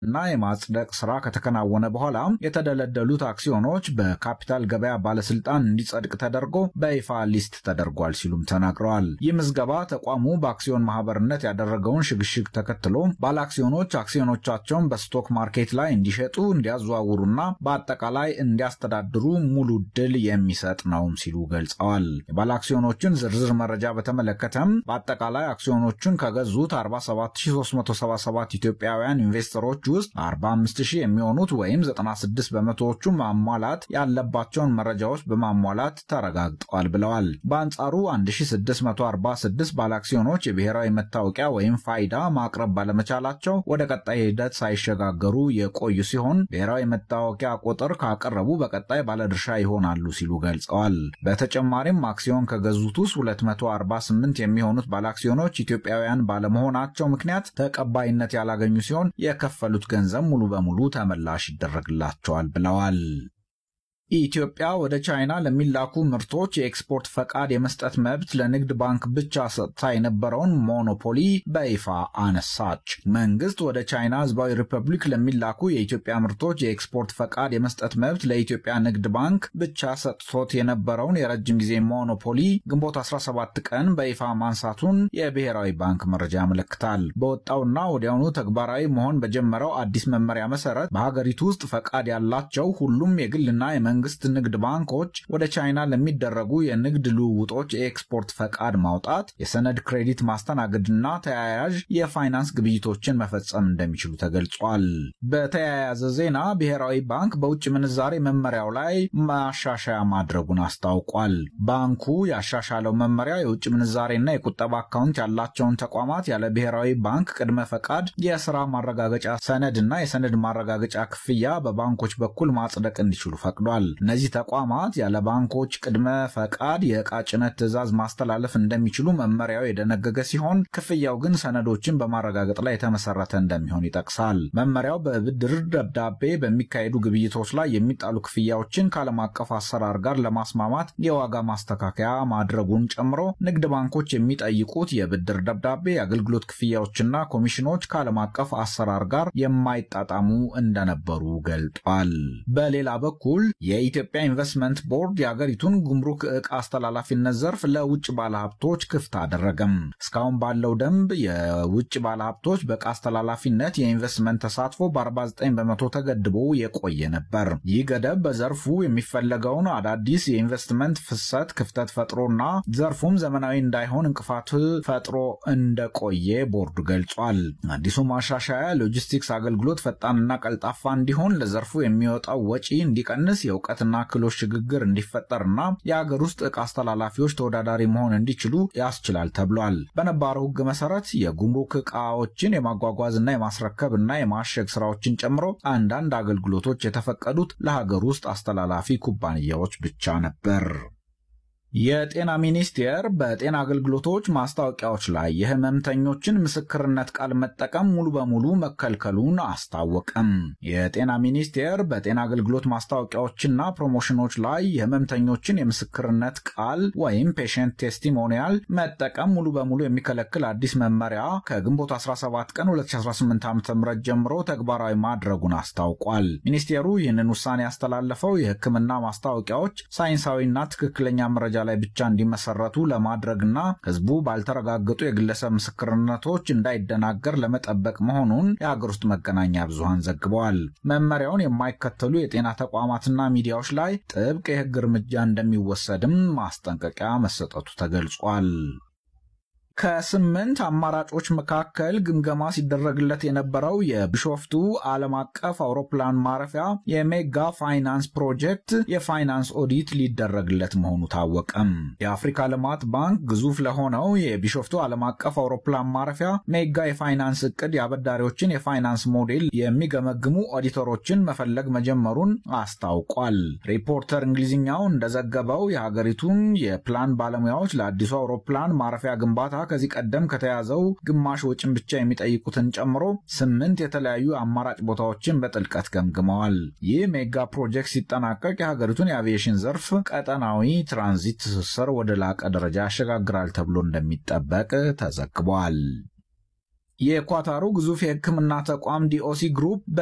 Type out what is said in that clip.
እና የማጽደቅ ስራ ከተከናወነ በኋላ የተደለደሉት አክሲዮኖች በካፒታል ገበያ ባለስልጣን እንዲጸድቅ ተደርጎ በይፋ ሊስት ተደርጓል ሲሉም ተናግረዋል። ይህ ምዝገባ ተቋሙ በአክሲዮን ማህበርነት ያደረገውን ሽግሽግ ተከትሎ ባለአክሲዮኖች አክሲዮኖቻቸውን በስቶክ ማርኬት ላይ እንዲሸጡ፣ እንዲያዘዋውሩና በአጠቃላይ እንዲያስተዳድሩ ሙሉ ድል የሚሰጥ ነውም ሲሉ ገልጸዋል። የባለአክሲዮኖችን ዝርዝር መረጃ በተመለከተም በአጠቃላይ አክሲዮኖቹን ከገዙት 47377 ኢትዮጵያውያን ኢንቨስተሮች ውስጥ 45000 የሚሆኑት ወይም 96 በመቶዎቹ ማሟላት ያለባቸውን መረጃዎች በማሟላት ተረጋግጠዋል ብለዋል። በአንጻሩ 1646 ባለአክሲዮኖች የብሔራዊ መታወቂያ ወይም ፋይዳ ማቅረብ ባለመቻላቸው ወደ ቀጣይ ሂደት ሳይሸጋገሩ የቆዩ ሲሆን ብሔራዊ መታወቂያ ቁጥር ካቀረቡ በቀጣይ ባለድርሻ ይሆናሉ ሲሉ ገልጸዋል። በተጨማሪም አክሲዮን ከገዙት ውስጥ 248 የሚሆኑት ባለአክሲዮኖች ኢትዮጵያውያን ባለመሆናቸው ምክንያት ተቀባይነት ያላገኙ ሲሆን የከፈሉት ገንዘብ ሙሉ በሙሉ ተመላሽ ይደረግላቸዋል ብለዋል። ኢትዮጵያ ወደ ቻይና ለሚላኩ ምርቶች የኤክስፖርት ፈቃድ የመስጠት መብት ለንግድ ባንክ ብቻ ሰጥታ የነበረውን ሞኖፖሊ በይፋ አነሳች። መንግስት ወደ ቻይና ሕዝባዊ ሪፐብሊክ ለሚላኩ የኢትዮጵያ ምርቶች የኤክስፖርት ፈቃድ የመስጠት መብት ለኢትዮጵያ ንግድ ባንክ ብቻ ሰጥቶት የነበረውን የረጅም ጊዜ ሞኖፖሊ ግንቦት 17 ቀን በይፋ ማንሳቱን የብሔራዊ ባንክ መረጃ ያመለክታል። በወጣውና ወዲያውኑ ተግባራዊ መሆን በጀመረው አዲስ መመሪያ መሰረት በሀገሪቱ ውስጥ ፈቃድ ያላቸው ሁሉም የግልና የመንግስት ንግድ ባንኮች ወደ ቻይና ለሚደረጉ የንግድ ልውውጦች የኤክስፖርት ፈቃድ ማውጣት፣ የሰነድ ክሬዲት ማስተናገድና ተያያዥ የፋይናንስ ግብይቶችን መፈጸም እንደሚችሉ ተገልጿል። በተያያዘ ዜና ብሔራዊ ባንክ በውጭ ምንዛሬ መመሪያው ላይ ማሻሻያ ማድረጉን አስታውቋል። ባንኩ ያሻሻለው መመሪያ የውጭ ምንዛሬና የቁጠባ አካውንት ያላቸውን ተቋማት ያለ ብሔራዊ ባንክ ቅድመ ፈቃድ የስራ ማረጋገጫ ሰነድና የሰነድ ማረጋገጫ ክፍያ በባንኮች በኩል ማጽደቅ እንዲችሉ ፈቅዷል። እነዚህ ተቋማት ያለ ባንኮች ቅድመ ፈቃድ የዕቃ ጭነት ትዕዛዝ ማስተላለፍ እንደሚችሉ መመሪያው የደነገገ ሲሆን ክፍያው ግን ሰነዶችን በማረጋገጥ ላይ የተመሰረተ እንደሚሆን ይጠቅሳል። መመሪያው በብድር ደብዳቤ በሚካሄዱ ግብይቶች ላይ የሚጣሉ ክፍያዎችን ከዓለም አቀፍ አሰራር ጋር ለማስማማት የዋጋ ማስተካከያ ማድረጉን ጨምሮ ንግድ ባንኮች የሚጠይቁት የብድር ደብዳቤ፣ የአገልግሎት ክፍያዎችና ኮሚሽኖች ከዓለም አቀፍ አሰራር ጋር የማይጣጣሙ እንደነበሩ ገልጧል። በሌላ በኩል የኢትዮጵያ ኢንቨስትመንት ቦርድ የአገሪቱን ጉምሩክ ዕቃ አስተላላፊነት ዘርፍ ለውጭ ባለሀብቶች ክፍት አደረገም። እስካሁን ባለው ደንብ የውጭ ባለሀብቶች በዕቃ አስተላላፊነት የኢንቨስትመንት ተሳትፎ በ49 በመቶ ተገድቦ የቆየ ነበር። ይህ ገደብ በዘርፉ የሚፈለገውን አዳዲስ የኢንቨስትመንት ፍሰት ክፍተት ፈጥሮና ዘርፉም ዘመናዊ እንዳይሆን እንቅፋት ፈጥሮ እንደቆየ ቦርዱ ገልጿል። አዲሱ ማሻሻያ ሎጂስቲክስ አገልግሎት ፈጣንና ቀልጣፋ እንዲሆን ለዘርፉ የሚወጣው ወጪ እንዲቀንስ የእውቀትና ክህሎት ሽግግር እንዲፈጠርና የአገር ውስጥ ዕቃ አስተላላፊዎች ተወዳዳሪ መሆን እንዲችሉ ያስችላል ተብሏል። በነባረው ሕግ መሰረት የጉምሩክ ዕቃዎችን የማጓጓዝና የማስረከብ እና የማሸግ ስራዎችን ጨምሮ አንዳንድ አገልግሎቶች የተፈቀዱት ለሀገር ውስጥ አስተላላፊ ኩባንያዎች ብቻ ነበር። የጤና ሚኒስቴር በጤና አገልግሎቶች ማስታወቂያዎች ላይ የህመምተኞችን ምስክርነት ቃል መጠቀም ሙሉ በሙሉ መከልከሉን አስታወቀም። የጤና ሚኒስቴር በጤና አገልግሎት ማስታወቂያዎችና ፕሮሞሽኖች ላይ የህመምተኞችን የምስክርነት ቃል ወይም ፔሽንት ቴስቲሞኒያል መጠቀም ሙሉ በሙሉ የሚከለክል አዲስ መመሪያ ከግንቦት 17 ቀን 2018 ዓ ም ጀምሮ ተግባራዊ ማድረጉን አስታውቋል። ሚኒስቴሩ ይህንን ውሳኔ ያስተላለፈው የህክምና ማስታወቂያዎች ሳይንሳዊና ትክክለኛ መረጃ ላይ ብቻ እንዲመሰረቱ ለማድረግና ህዝቡ ባልተረጋገጡ የግለሰብ ምስክርነቶች እንዳይደናገር ለመጠበቅ መሆኑን የሀገር ውስጥ መገናኛ ብዙሃን ዘግበዋል። መመሪያውን የማይከተሉ የጤና ተቋማትና ሚዲያዎች ላይ ጥብቅ የህግ እርምጃ እንደሚወሰድም ማስጠንቀቂያ መሰጠቱ ተገልጿል። ከስምንት አማራጮች መካከል ግምገማ ሲደረግለት የነበረው የቢሾፍቱ ዓለም አቀፍ አውሮፕላን ማረፊያ የሜጋ ፋይናንስ ፕሮጀክት የፋይናንስ ኦዲት ሊደረግለት መሆኑ ታወቀም። የአፍሪካ ልማት ባንክ ግዙፍ ለሆነው የቢሾፍቱ ዓለም አቀፍ አውሮፕላን ማረፊያ ሜጋ የፋይናንስ እቅድ የአበዳሪዎችን የፋይናንስ ሞዴል የሚገመግሙ ኦዲተሮችን መፈለግ መጀመሩን አስታውቋል። ሪፖርተር እንግሊዝኛው እንደዘገበው የሀገሪቱን የፕላን ባለሙያዎች ለአዲሱ አውሮፕላን ማረፊያ ግንባታ ከዚህ ቀደም ከተያዘው ግማሽ ወጪን ብቻ የሚጠይቁትን ጨምሮ ስምንት የተለያዩ አማራጭ ቦታዎችን በጥልቀት ገምግመዋል። ይህ ሜጋ ፕሮጀክት ሲጠናቀቅ የሀገሪቱን የአቪዬሽን ዘርፍ ቀጠናዊ ትራንዚት ትስስር ወደ ላቀ ደረጃ ያሸጋግራል ተብሎ እንደሚጠበቅ ተዘግቧል። የኳታሩ ግዙፍ የሕክምና ተቋም ዲኦሲ ግሩፕ